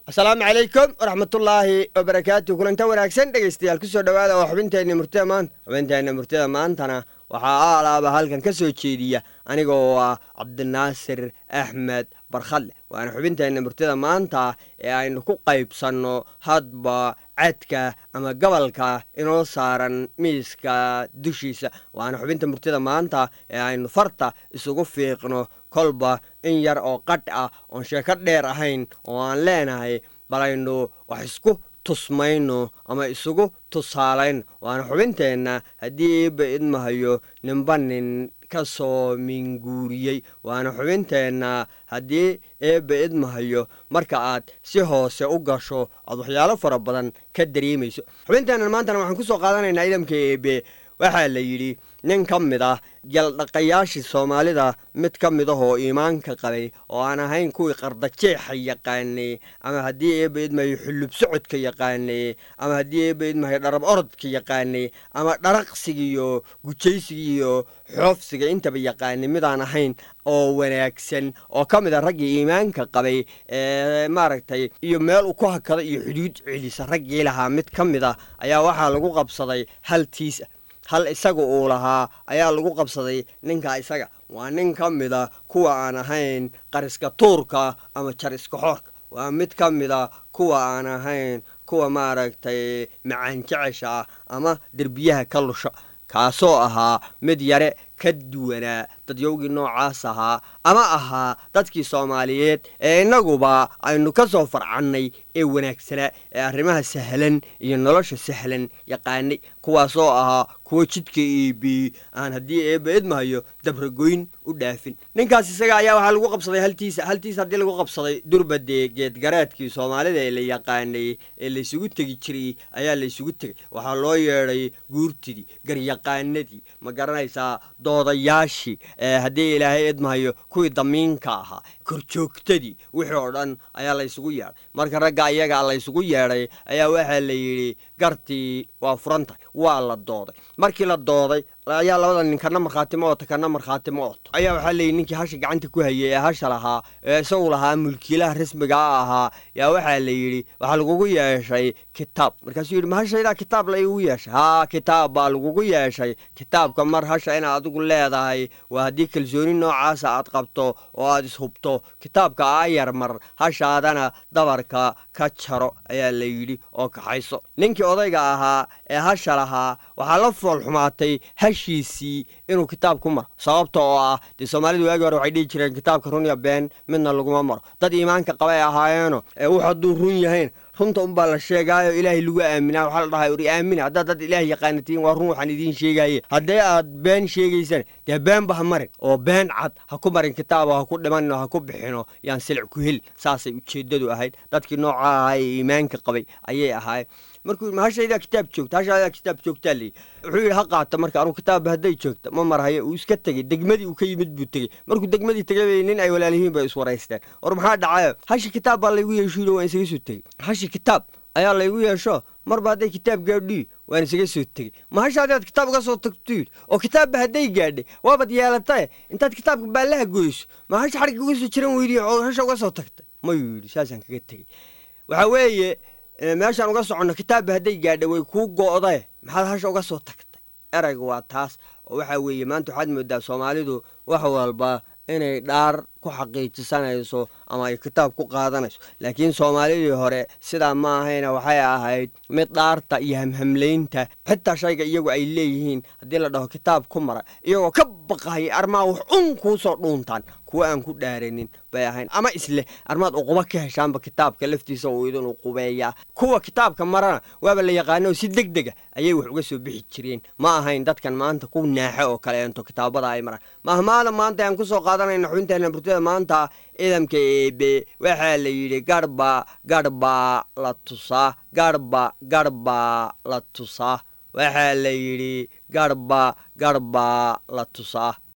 asalaamu calaykum waraxmatullaahi wabarakaatu kulanta wanaagsan dhegaystayaal kusoo dhowaada oo xubinteenna murtida maanta xubinteenna murtida maantana waxaa aalaaba halkan ka soo jeediya anigoo ah cabdinaasir axmed barkhadle waana xubinteenna murtida maanta ee aynu ku qaybsanno hadba cadka ama gabalka inoo saaran miiska dushiisa waana xubinta murtida maanta ee aynu farta isugu fiiqno kolba in yar oo qadh ah oon sheeko dheer ahayn oo aan leenahay balaynu wax isku tusmayno ama isugu tusaalayno waana xubinteenna haddii iiba idmahayo ninba nin ka soo minguuriyey waana xubinteenna haddii eebba idmahayo marka aad si hoose u gasho aad waxyaalo fara badan ka dareemayso xubinteennan maantana waxaan ku soo qaadanaynaa idamka eebe waxaa la yidhi nin ka mid ah jaldhaqayaashii soomaalida mid ka mid ah oo iimaanka qabay oo aan ahayn kuwii qardajeexa yaqaanay ama haddii eebba idmahayo xullub socodka yaqaanay ama haddii eebba idmahayo dharab orodka yaqaanay ama dharaqsigiiyo gujaysigiiyo xoofsiga intaba yaqaanay midaan ahayn oo wanaagsan oo ka mid a raggii iimaanka qabay ee maaragtay iyo meel uu ku hakada iyo xuduud celisa raggii lahaa mid ka mid ah ayaa waxaa lagu qabsaday hal tiisa hal isaga uu lahaa ayaa lagu qabsaday ninka isaga waa nin ka mid a kuwa aan ahayn qariska tuurka ama jariska xoorka waa mid ka mid a kuwa aan ahayn kuwa maaragtay macaan jecesha ah ama derbiyaha ka lusha kaasoo ahaa mid yare ka duwanaa dadyowgii noocaas ahaa ama ahaa dadkii soomaaliyeed ee innaguba aynu ka soo farcannay ee wanaagsanaa ee arrimaha sahlan iyo nolosha sahlan yaqaanay kuwaasoo ahaa kuwo jidka iibi aan haddii eebba idmahayo dabragoyn u dhaafin ninkaas isaga ayaa waxaa lagu qabsaday haltiisa haltiisa haddii lagu qabsaday durbadee geedgaraadkii soomaalida ee la yaqaanay ee laysugu tegi jiray ayaa laysugu tegay waxaa loo yeedhay guurtidii garyaqaanadii ma garanaysaa doodayaashii haddii ilaahay idmahayo kuwii damiinka ahaa korjoogtadii wixii oo dhan ayaa laysugu yeedhay marka ragga iyaga laysugu yeedhay ayaa waxaa la yidhi gartii waa furan tahay waa la dooday markii la dooday ayaa labada nin kana markhaatimo oota kana markhaatimo ooto ayaa waxaa leeyihi ninkii hasha gacanta ku hayay ee hasha lahaa ee isagu lahaa mulkiilaha rasmigaa ahaa yaa waxaa la yidhi waxaa lagugu yeeshay kitaab markaasuu yidhi ma hashaydaa kitaab la igu yeeshay haa kitaab baa lagugu yeeshay kitaabka mar hasha inaad adigu leedahay waa haddii kalsooni noocaasa aad qabto oo aad ishubto kitaabka aayar mar hashaadana dabarka ka jaro ayaa la yidhi oo kaxayso ninkii odayga ahaa ee hasha lahaa waxaa la foolxumaatay hashiisii inuu kitaab ku maro sababta oo ah dee soomaalidu waagii hore waxay dhihi jireen kitaabka run ya been midna laguma maro dad iimaanka qaba ay ahaayeeno ee wux hadduu run yahayn runta unbaa la sheegaayo ilaahay lagu aaminaa waxaa la dhahay uri aamina haddaad dad ilaah yaqaanatiin waa run waxaan idiin sheegaye haddii aad been sheegaysaan dee beenba ha marin oo been cad ha ku marin kitaabo ha ku dhimanno ha ku bixino yaan silic ku helin saasay ujeeddadu ahayd dadkii nooca ahaa ee iimaanka qabay ayay ahaayeen markuu yidhi ma hashaydaa kitaab joogta hashaydaa kitaab joogtaa leeyi wuxuu yidhi ha qaata marka anugu kitaabba hadday joogta ma marhayo uu iska tegey degmadii uu ka yimid buu tegey markuu degmadii tegay bay nin ay walaalihiin bay iswaraysteen war maxaa dhacayo hashi kitaab baa laygu yeesho yidhi waan isaga soo tegey hashi kitaab ayaa laygu yeesho marba hadday kitaab gaadhiyo waan isaga soo tegey ma hasha haddaad kitaab uga soo tagto yidhi oo kitaabba hadday gaadhay waabad yeelatae intaad kitaabka baallaha goyso ma hasha xarigga uga soo jiran weydiy oo hasha uga soo tagtay mayuu yidhi saasaan kaga tegey waxaa weeye meeshaan uga soconno kitaabba hadday gaadha way kuu go'dae maxaad hasha uga soo tagtay erayga waa taas oo waxaa weeye maanta waxaad moodaa soomaalidu wax walba inay dhaar ku xaqiijisanayso ama ay kitaab ku qaadanayso laakiin soomaalidii hore sidaa ma ahayna waxay ahayd mid dhaarta iyo hamhamlaynta xitaa shayga iyagu ay leeyihiin haddii la dhaho kitaab ku mara iyagoo ka baqahaya armaa wax un kuu soo dhuuntaan kuwa aan ku dhaaranin bay ahayn ama isleh armaad uquba ka heshaanba kitaabka laftiisa uu idin uqubeeyaa kuwa kitaabka marana waaba la yaqaano si deg dega ayay wax uga soo bixi jireen ma ahayn dadkan maanta ku naaxo oo kaleento kitaabada ay maraan mahmaada maanta aan kusoo qaadanayna xubinteena burtada maanta ciidamka eebe waxaa la yidhi garhba garhbaa la tusaa garhba garhbaa la tusaa waxaa la yidhi garhba garhbaa la tusaa